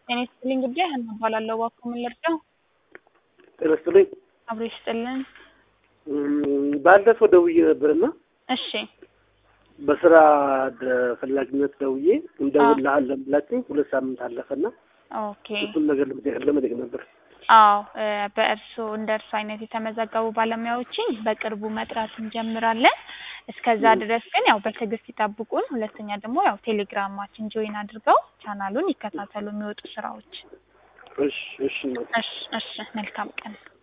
ጤና ይስጥልኝ ጉዳይ ሀና እባላለሁ። እባክዎ ምን ልርዳው? ጤና ይስጥልኝ። አብሮ ይስጥልን። እም፣ ባለፈው ደውዬ ነበርና እሺ በስራ ደ- ፈላጊነት ደውዬ እንደውልልሃለን ብላችኝ ሁለት ሳምንት አለፈና ኦኬ። እሱን ነገር ለመጠየቅ ለመጠየቅ ነበር። አዎ እ በእርስዎ እንደ እርሱ አይነት የተመዘገቡ ባለሙያዎችን በቅርቡ መጥራት እንጀምራለን። እስከዛ ድረስ ግን ያው በትዕግስት ይጠብቁን። ሁለተኛ ደግሞ ያው ቴሌግራማችን ጆይን አድርገው ቻናሉን ይከታተሉ የሚወጡ ስራዎች። እሺ እሺ እናቴ። እሺ እሺ፣ መልካም ቀን።